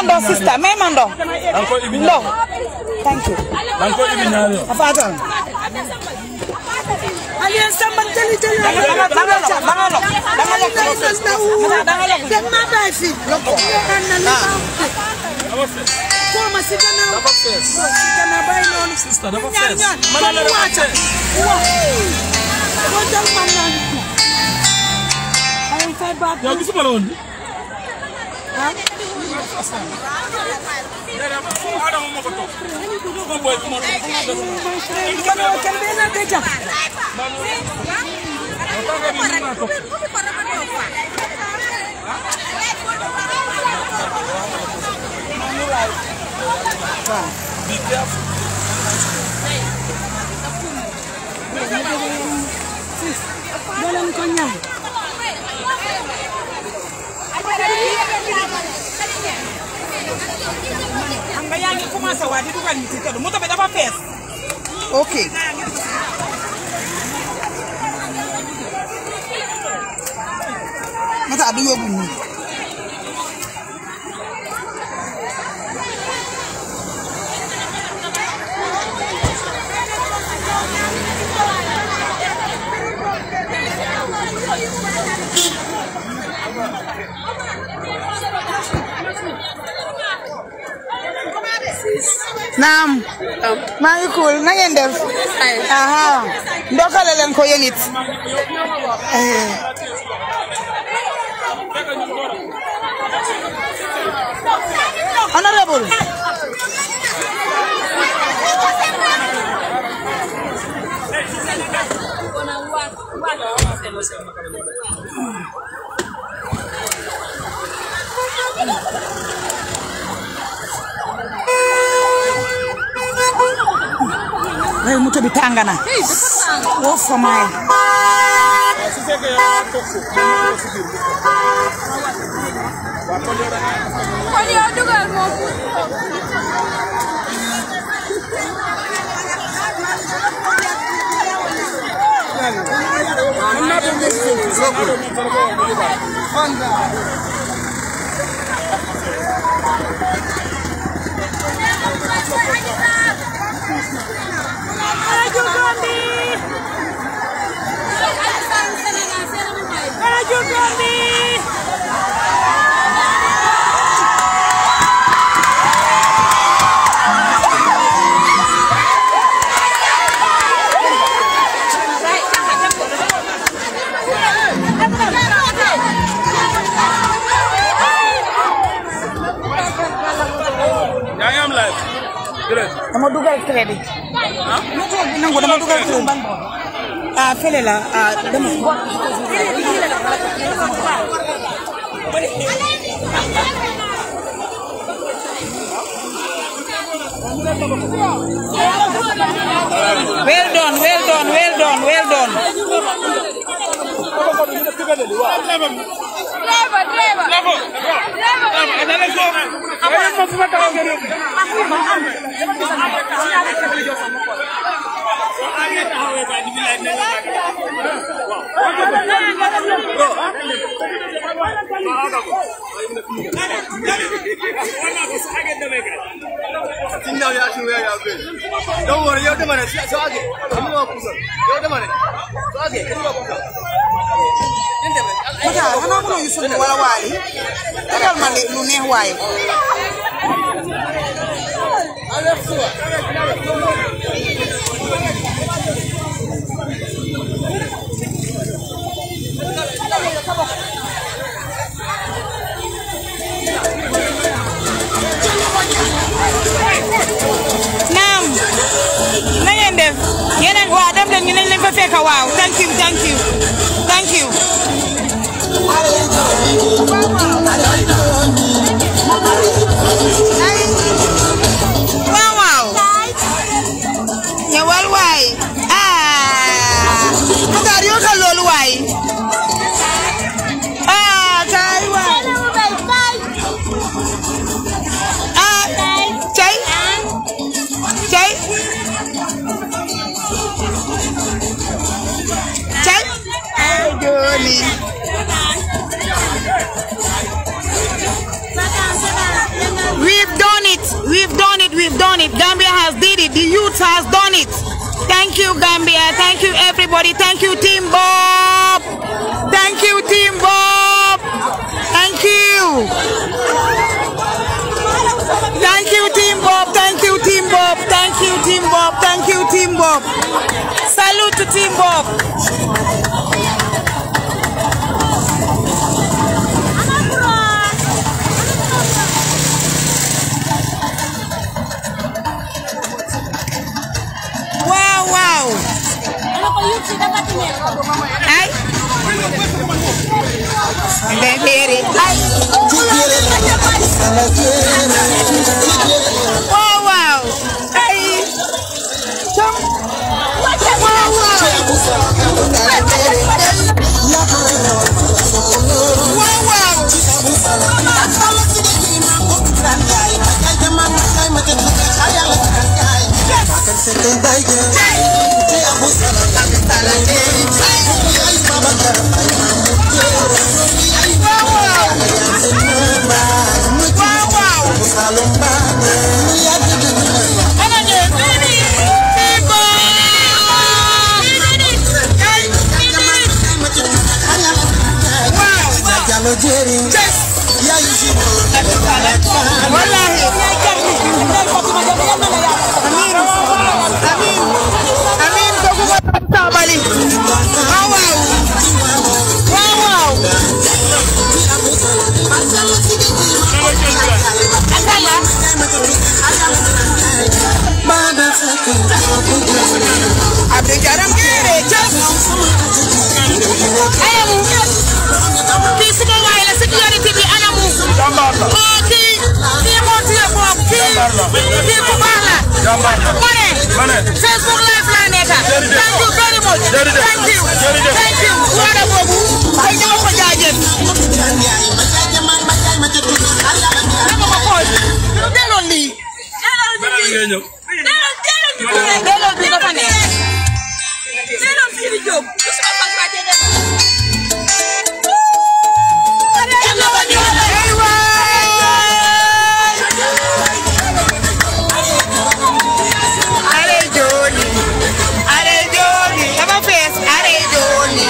ndox sista may ma ndox danga ko ibi ndox thank you danga ko ibi ñaari yoon afatan Aliyan Samba jëli jëli. danga danga danga lok danga lok danga lok danga lok Dem ma bàyyi fi. Xam na li ma dafa fees ko ma si gannaaw. dafa fees Si gannaaw bàyyi noonu. sista dafa Ñaan fees ñaan. ma ne la dafa fees Ko jël man naa ni. Ay fay baat. yow gisuma la woon bi Adama moo ko toog ko boy bi moo Kana kan be na deja. Be careful. Dolen ko ñaan. xam nga yaa ngi commencé waa di dugal nit yi te du moto bi dafa fees ok mata du yóbbu nii naam maa ngi cool na ngeen def aha ndokale leen ko yéen it Eh. honorable Ay, moto bi tàng na woo famaay su fekkee yaa toog foofu mën na ko si biir bu ko waaw kon yow da ngay kon yow dugal moom mën naa doon ngeen foofu soo ko doon ngeen ko wax bu baax yaa ngi am live direct dama dugal crédit moto bi nangu dama dugal crédit ah fële la ah dama well done well done well done well done driver driver Tindaw ya shi ya be. Don't worry, yau da mana so ake. Amma ma kusa. Yau da mana. So ake, kin ba kusa. Mata xanaa mënoo yu sunu wala waali tegal ma li- lu neex waaye naam na ngeen def yeneen waa dem leen ñu nañ leen fa fekk waaw thank you thank you thank you waaw waaw ñëwal waay ah Matar yootal loolu waay ah kaay waay ah cay cay cay ay dooni has did it. The youth has done it. Thank you, Gambia. Thank you, everybody. Thank you, Team Bob. Thank you, Team Bob. Thank you. Thank you, Team Bob. Thank you, Team Bob. Thank you, Team Bob. Thank you, Team Bob. Salute to Team Bob. Wow, wow. Ay. Bebere. Ay. Wow, wow. Ay. Chum. Wow, wow. Wow, wow. Wow, wow. Wallahi. Amin. Amin. Amin. Kooku mooy Tabali. Waaw waaw. Waaw waaw. Abdou Jaram Kéré Thiam. Ayamu. Kii suma waay la sécurité bi anamu. jàmbaar la Oh kii kii moo téye boobu kii kii ku baax la. jàmbaar la ma ne. ma ne Facebook live laa nekk. Jërëjëf. Thank you very much. Jërëjëf. Thank you. Jërëjëf. Thank you. Waada boobu. ay ñoo ko jaajëf. dama ko xool. delloo lii. beneen ngay ñëw delloo bi dafa neex. Ay waay. Are Joni. Are Joni. Dafa fees. Are Joni.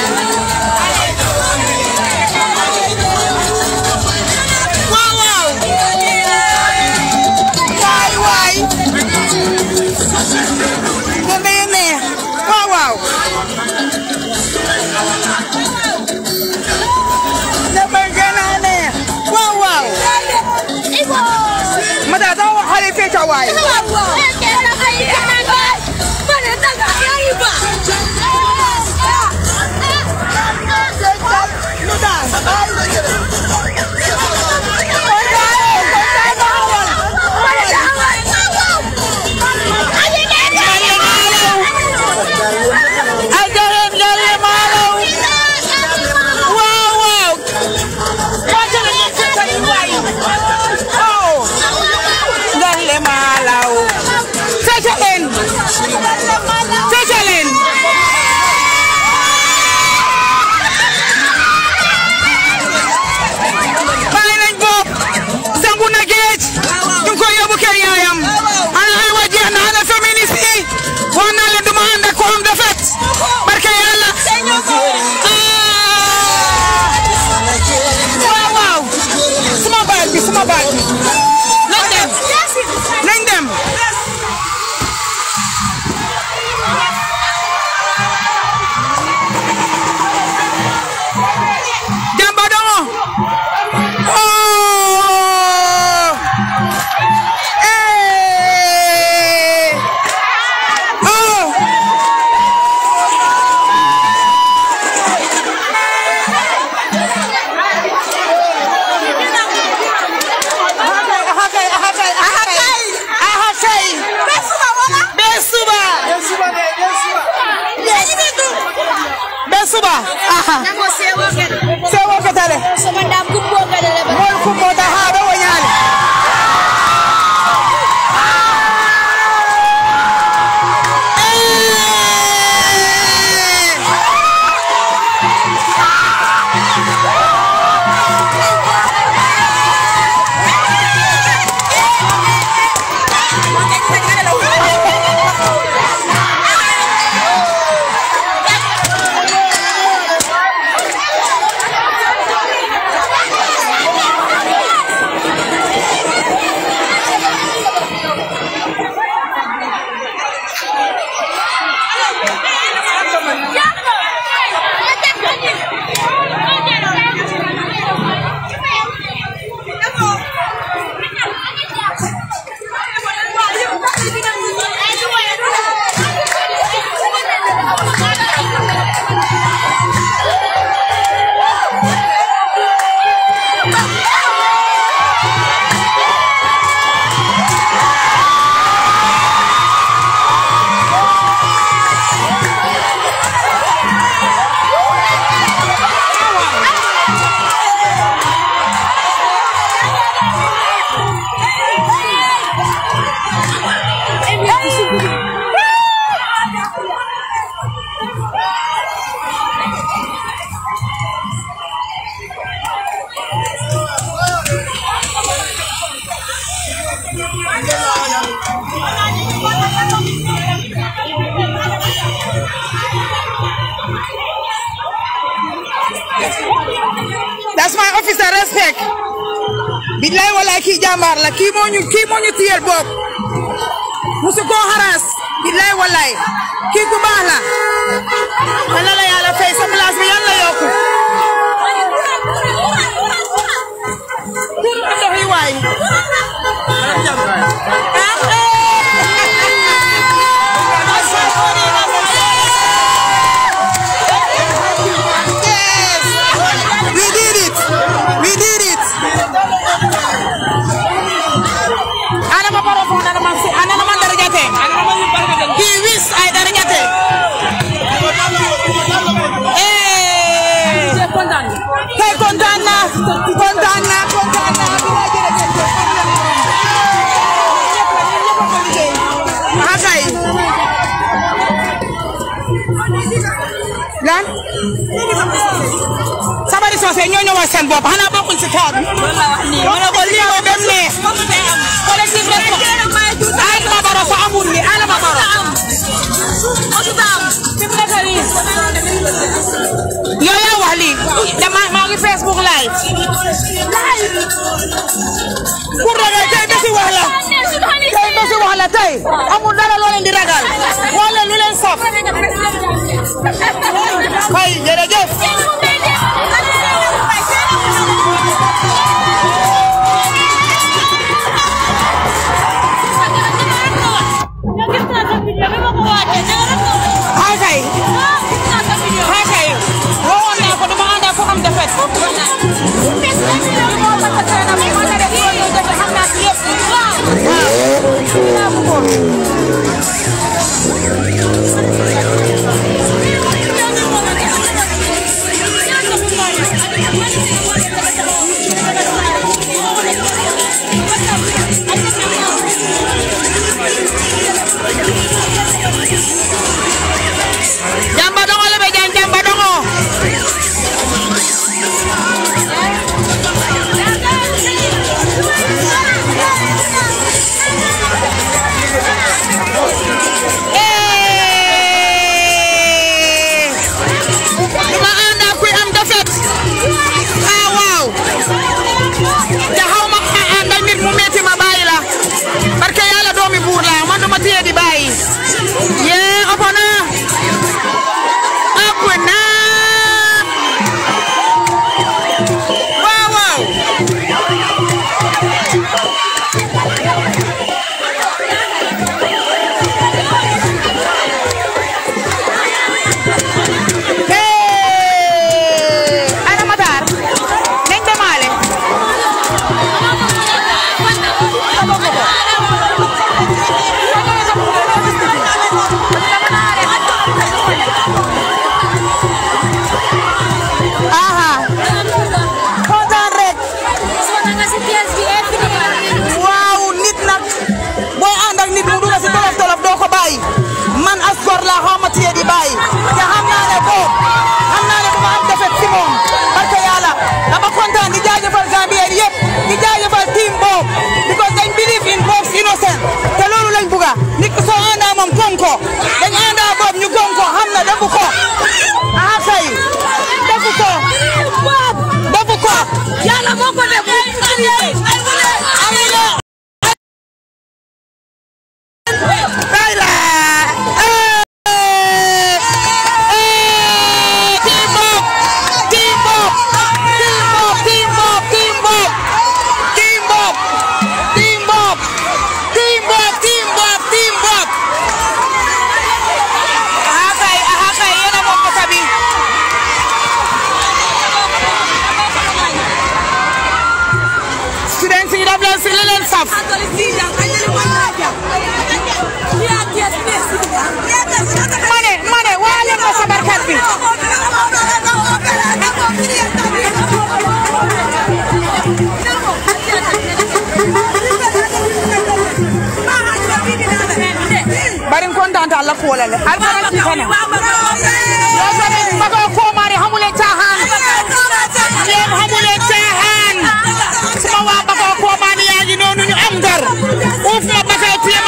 Waaw waaw. Waay waay. Nga day neex. Waaw waaw. Dafay gën a neex. Waaw waaw. Mata dama wax xale fecca waay. Lu daal. Ay jaxeen galle maalaw. Waaw waaw. Wàcce na ñu fecca ni waay. Oh. Galle maalaw. Fecca leen. That's my officer respect. Billahi wallahi kii jàmbaar la kii moo ñu kii moo ñu tiyel bopp musu koo xaraas billahi wallahi kii ku baax la yàlla la yàlla fay sa place bi yàlla yokku pour ndox yi waay Yes, we did it. We did it. Ana ma paro fo ana ma ana ma darajate. He wish I darajate. Eh. Kay kontaan na. Kontaan na, kontaan na. Ah, kay. Lan? sabari soose ñoo ñëwal seen bopp xanaa bokkuñ si kaw bi. ma ne ko lii ko dem ne. collectif responsable. Adama Barrow fa amul li Adama Barrow. yow yaa wax lii dama maa ngi Facebook live. pour ragal tey bési wax la. tey bési wax la tey amul dara loo leen di ragal. wala lu leen saf. kay jërëjëf. Hi kay. Hi kay. Wowoon naa ko dama ànd ak ko am defet. Jamba dongo le be jan jamba dongo. Eh. Dama ànd ak kuy am defet. Ah waaw. te xaw ma àndal nit mu metti ma bàyyi la. parce que yàlla doomi buur la man duma téye di bàyyi. yee ëpp na. ëpp na. waaw waaw. Hey! Ana Matar. nañ demaale. aha kontaan rek waaw nit nag booy ànd ak nit mu dugg si tolof tolof doo ko bàyyi man as gor laa xaw ma téye di bàyyi te xam naa ne boobu xam naa ne bu ma am defet si moom parce que yàlla dama kontaan di jaajëfal Gambien yëpp di jaajëfal team boobu because dañ believe in Bob's innocent te loolu lañ buga nit ki soo àndaa moom gëm ko dañ àndaa boobu ñu gëm ko xam na defu ko aha kay defu ko defu ko yàlla moo ko def amina Kayla eh eh team Bob team Bob team Bob team Bob team Bob team Bob team Bob team Bob team Bob team Bob aha kay aha kay yéen a moom ko sabi students yi daf leen si li leen saf ma ne ma ne waa leen ma sabarkat bi bari kontaan ta Allah ko wala le har fara ci kana yo tamit ma ko ko mari xamule caaxaan yéen xamule caaxaan suma waa ba ko ko mari yaa ngi noonu ñu am dar uuf ma ba kay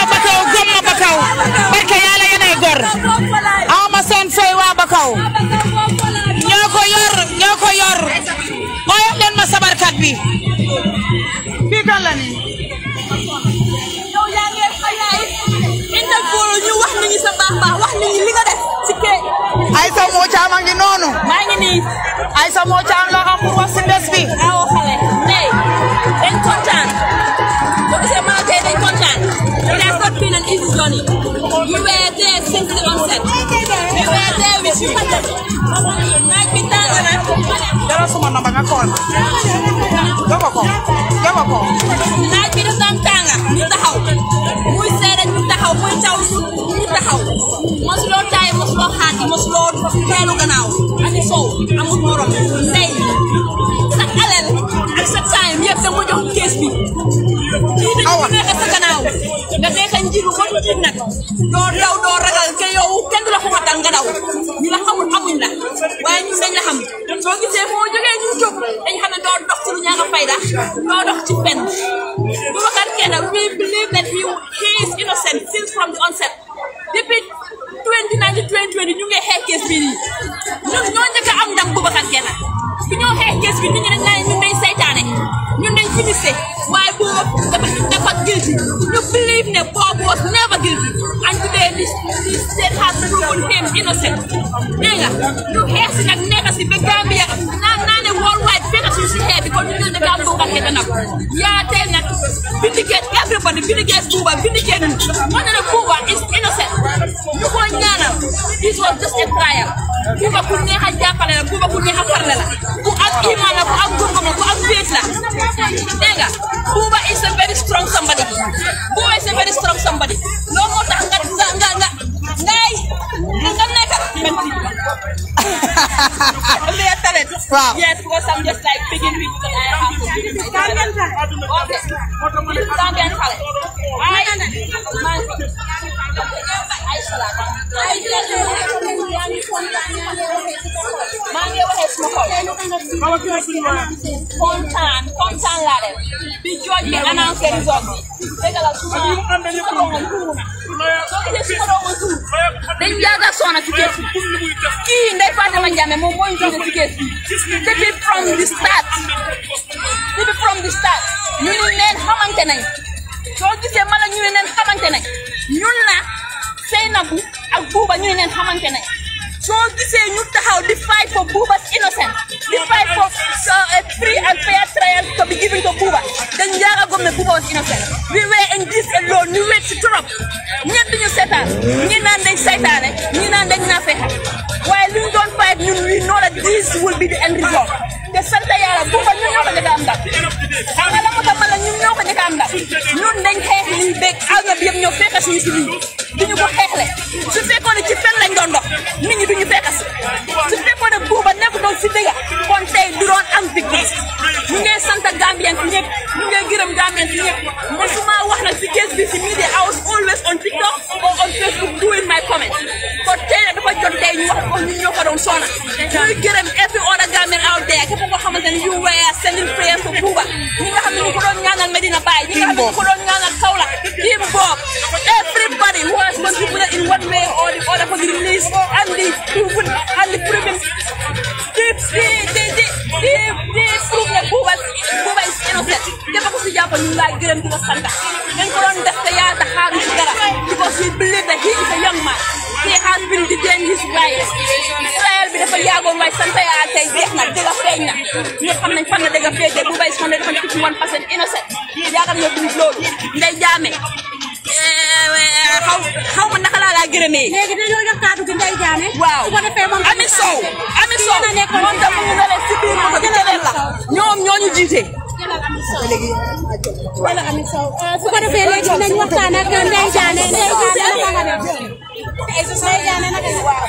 Aïssa moo caam la xam pour wax si bés bi awo xale tey dañ kontaan boo gisee maa tey dañ kontaan it has not been an easy journey we were there since the onset we were there with you naaj bi tàng na dara suma namba nga kool jogo ko jogo ko naaj bi daf daan tàng ñu taxaw muy seede ñu taxaw muy taw ñu taxaw mosuloo taay mosuloo xaati mosuloo teelu gannaaw ani sow amul morom tey sa alal ak sa time yëpp da nga ko jox kees bi kii dañu nekk sa gannaaw nga nekk njiit ba du njiit nag doo daw doo ragal ke yow kenn du la xumatal nga daw ñu la xamul amuñ la waaye ñun dañ la xam soo gisee foo jógee ñu jóg dañ xam ne doo dox ci lu ñaa nga fayda doo dox ci fen Boubacar Keita we believe that he he is innocent since from the onset depuis 2019 2020 ñu ngi xeex kees bi nii ñun ñoo njëkk a am ndam Boubacar Keita bi ñoo xeex kees bi nit ñi dañ naan ñun dañ saytaane ñun dañ finissé waaye boobu dafa dafa guilty ñu believe ne Bob was never guilty and today this this state has proven him innocent dégg nga ñu xeex si nag nekk si ba Gambia naan naa ne worldwide fekk si si xeex bi kon ñu ne dafa am Boubacar Keita nag yaa tey nag vindicate everybody vindicate Buuba vindicate ñu wane ne Buuba is innocent ñu ko ñaanal this was just a trial Buuba ku neex a jàppale la Buuba ku neex a farle la ku am iman la ku am gëm-gëm la ku am faith la dégg nga Buuba is a very strong somebody Buuba is a very strong somebody loolu moo tax nga nga nga nga ngay nga nekk They are talent. Wow. Yes, because I'm just like picking people that I have to pick. Okay. This is Gambian talent. I man. I salat. I maa ngi waxee suma xol kontaan kontaan laa def bi jooj bi annoncé result bi dëgg la suma suma doomam tuuru na soo gisee suma doomam tuuru dañ yàgg a sonn ci kees bi kii Ndeye Fatama Jammeh moom moo ñu tuddee ci kees bi depuis from the start depuis from the start ñu ni neen xamante nañ soo gisee mala ñu ne neen xamante nañ ñun la Seynabou ak Buuba ñu ne neen xamante nañ soo gisee ñu taxaw di fight for Buuba's innocent di fight for uh, a free and fair trial to be given to Buuba dañ njaaga gom ne Buuba was innocent we were in this alone ñu wet si trop ñett ñu seetaan ñi naan dañ saytaane ñi naan dañ naa fexe waaye lu ñu doon fight ñun we know that this will be the end result te sant yàlla Buuba ñun ñoo ko njëkk a am ndam xam nga la moo tax ma la ñun ñoo ko njëkk a am ndam ñun dañ xeex lii beeg àdduna bi yëpp ñoo fekk suñu si lii duñu ko xeexle su fekkoon ne ci fen lañ doon dox nit ñi duñu fekk si su fekkoon ne Buuba nekk doon si dëgga kon tey du doon am victoire ñu ngi sant Gambien fi ñëpp ñu ngi gërëm Gambien fi ñëpp mosuma wax nag si kees bi si media I was always on TikTok or on Facebook doing my comments kon tey nag dafa jot tey ñu wax ko ñu ñoo ko doon sona ñuy gërëm every other Gambian out there képp koo xamante ne you were sending prayers for Buuba ñi nga xam ne ñu ko doon ñaanal Medina Baye ñi nga xam ne ñu ko doon ñaanal Kaolack Team Bob everybody who has contributed in one way or the other for the release and the proven and the proven the the the the the the proof ne Buuba Buuba is innocent képp ku si jàpp ñu ngi lay gërëm di ko sant dañ ko doon def te yàlla tax xaaruñ si dara because we believe that he is a young man he has been detained his rights trial bi dafa yàggoon waaye sant yàlla tey jeex na dëgg feeñ na ñëpp xam nañ fan la dëgg feeñ de Buuba is hundred and fifty one percent innocent yaakaar nga duñ loolu Ndeye Jammeh xaw xaw ma naka laa laa gërëmee léegi dañoo jox kàddu gi Ndeye Diané. waaw su ko defee moom Ami Sow Ami Sow Fii la nekkoon moom tam mu ngi ne leen si biir moto bi keneen la ñoom ñoo ñu jiite wala Ami Sow su ko defee léegi dinañ waxtaan ak Ndeye Diané Ndeye Diané naka nga def. Ndeye Diané naka nga def.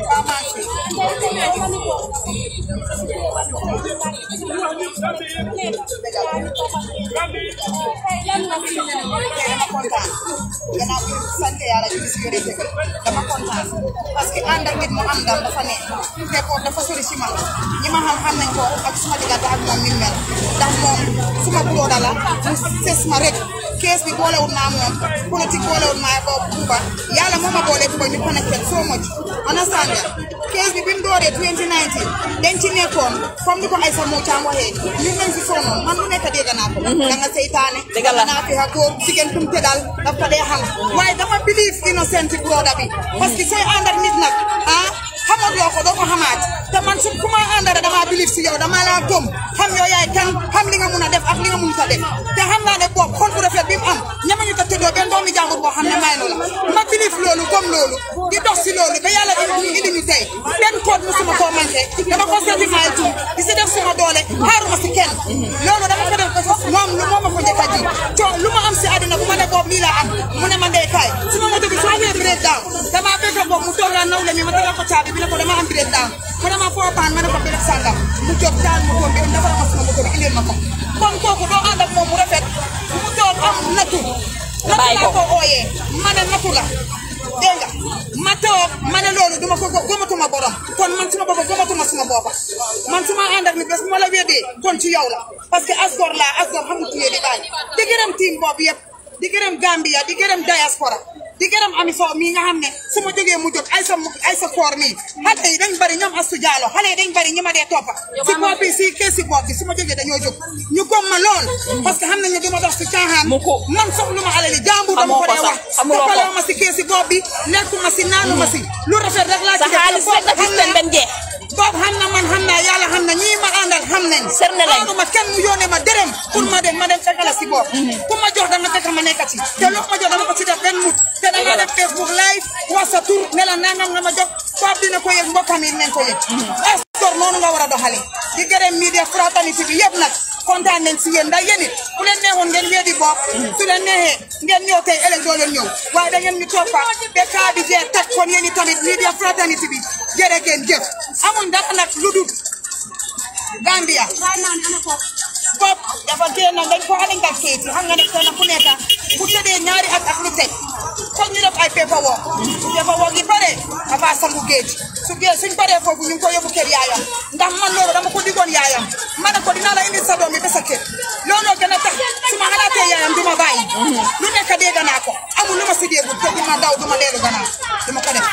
dama kontaan gannaaw bi sant yàlla di gis yore dëgg dama kontaan parce que ànd ak nit mu am ndam dafa ne te kooku dafa sori si man ñi ma xam xam nañ ko ak suma diggante ak moom mi mel ndax moom suma broda la mu ses ma rek kees bi boolewul naa moom politique boolewul naa ko Buuba yàlla moo ma boole Buuba ñu connected so much understand nga kees bi bi mu dooree 2019 dañ ci nekkoon comme ni ko Aïssa Mou Thiam waxee ñun nañ si sonnoon man lu nekk dégg naa ko da nga seytaane Dëgg la. naa fi xa góor jigéen tum tëddal daf ko dee xam waaye dama believe innocent broda bi parce que sooy ànd ak nit nag ah xamoo xamuloo ko doo ko xamaat te man su ku ma àndara damaa bilif si yow dama laa gëm xam yow yaay kan xam li nga mun a def ak li nga mun ta def te xam naa ne boobu xol bu rafet bi mu am ñamañu ta tëddoo benn doomi jàmbur boo xam ne may la ma bilif loolu gëm loolu di dox si loolu ba yàlla indi indi ñu tey benn code musuma koo manqué dama ko certifié tout di si def suma doole xaaruma si kenn loolu dama ko def moom lu moom ma ko njëkk a ji coo lu ma am si àddina bu ma ne boobu lii laa am mu ne ma ndey kaay su ma moto bi su amee break down damaa fekk boobu mu toog laa nawle mi ma tegal ko caabi bi ne ko dama am break down mu ne ma foo paan ma ne ko béréb sàngam mu jóg taal mu toog bi dafa ma suma moto bi indil ma ko kon kooku doo ànd ak moom mu rafet mu toog am nattu nattu laa ko ooyee ma ne nattu la dégg nga ma toog ma ne loolu duma ko gëmatuma borom kon man suma bopp gëmatuma suma boppa man suma ànd ak ni bés bu ma la weddee kon ci yow la parce que asgor laa asgor xamul tuyee di bàyyi di gërëm team boobu yëpp di gërëm Gambia di gërëm diaspora di gërëm ami fo mii nga xam ne su ma jógee mu jóg ay sa ay sa koor mii xale yi dañ bari ñoom astu jaalo xale yi dañ bari ñi ma dee toppa si bopp bi si kee si bopp bi su ma jógee dañoo jóg ñu gom ma lool parce que xam nañ ne du ma dox si caaxaan man soxlu ma alali jàmbur dama ko dee wax toppaloo ma si kee si bopp bi lekkuma si naanu ma si lu rafet rek laa ci def boobu xam na man xam naa yàlla xam na ñii ma àndal xam nañ aanu ma kenn mu yónnee ma dërëm pour ma dem ma dem fekk la si bopp ku ma jox dama fekk ma nekk ci te lu ma jox dama ko ci def benn mut te dama def Facebook live wax sa tur ne la nangam nga ma jox boobu dina ko yëg mbokkam yi nañ ko yëg estor noonu nga war a doxale di gërëm media fraternité bi yëpp nag kontaan nañ si yéen ndax yéen it ku leen neexoon ngeen weddi bopp su leen neexee ngeen ñëw tey ëllëg doo leen ñëw waaye da ngeen ñu toppa ba kaa bi jeex teg kon yéen tamit media fraternité bi jërë ngeen jëf amuñ dara nag lu dul Gambia bopp dafa génn dañ ko alingal kayit yi xam nga ne kenn ku nekk bu tëddee ñaari at ak lu teg foog ñu def ay paperwork paperwork yi pare dafa sangu géej su géej suñ paree foofu ñu ngi ko yóbbu kër yaayam ndax man loolu dama ko digoon yaayam ma ne ko dinaa la indi sa doom bi ba sa kër looloo gën a tax su ma xalaatee yaayam du ma bàyyi lu nekk dégg naa ko amul lu ma si déggul te du ma daw du ma dellu gannaaw du ma ko def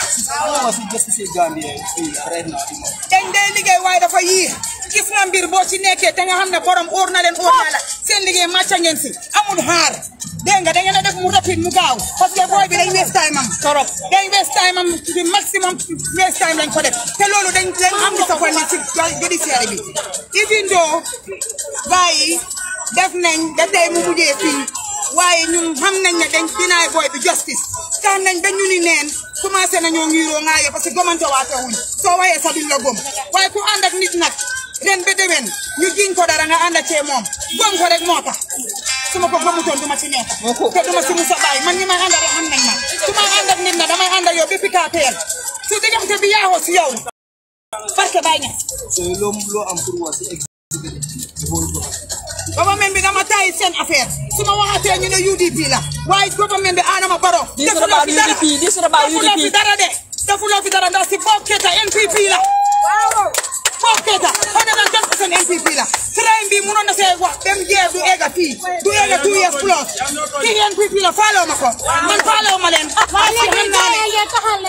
dañ dee liggéey waaye dafa yii gis nga mbir boo ci nekkee te nga xam ne borom óor na leen óor na la seen liggéey màcca ngeen si amul xaar dégg nga da ngeen a def mu rapide mu gaaw parce que booy bi dañ waste time am torop dañ waste time am di maximum waste time lañ ko def te loolu dañ dañ am disappointment ci judiciaire bi even though bàyyi def nañ da tey mu mujjee fii waaye ñun xam nañ ne dañ dinaay booy bi justice tax nañ ba ñu ni neen commencé nañoo ngiroo ŋaayo parce que gomante waate wuñ soo waxee sax duñ la gom waaye ku ànd ak nit nag ren ba déwén ñu jiñ ko dara nga ànd ak cee moom gom ko rek moo tax su ma ko gëmutoon du ma ci nekk te du ma si musa bàyyi man ñi may ànd ak xam nañ ma su ma ànd ak nit na damay ànd ak yow bi pika teel su diggante bi yaaxoo si yow parce que bàyyi ñes government bi dama tayi seen affaire su ma waxatee ñu ne UDP la waaye government bi Adama Barrow defuloo fi dara defuloo fi dara de defuloo fi dara ndax si Bob Keita NPP la Bob Keita hundred and ten percent NPP la train bi munoon na see wax dem jeex du egga fii du egga two years plus kii NPP la faaloo ma ko man faaloo ma leen parce que xam naa ne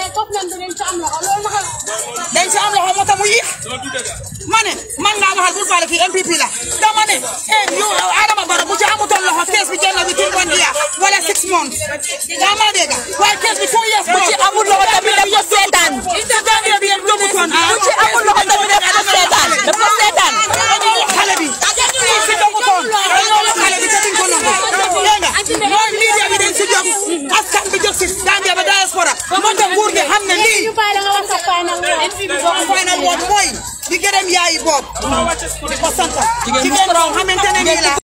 dañ si am loxo moo tax mu yéex ma ne man ngaa waxal bul faale fii NPP la dama ne eh yow Adama Barrow bu ci amutoon loxo kees bi jël na bi two one year wala six months yaa ma dégg waaye kees bi two years bu ci amul loxo tamit daf ko seetaan Gambia bi yéen dogutoon ah bu ci amul loxo tamit daf ko seetaan daf ko seetaan xale bi si dogutoon dañoo wax xale bi te duñ ko nangu dégg nga mooy media bi dañ si jóg askan bi jóg si Gambia ba diaspora moo tax nguur gi xam ne lii final word mooy di gërëm yaayi boobu di ko sant jigéen boo xamante ne nii la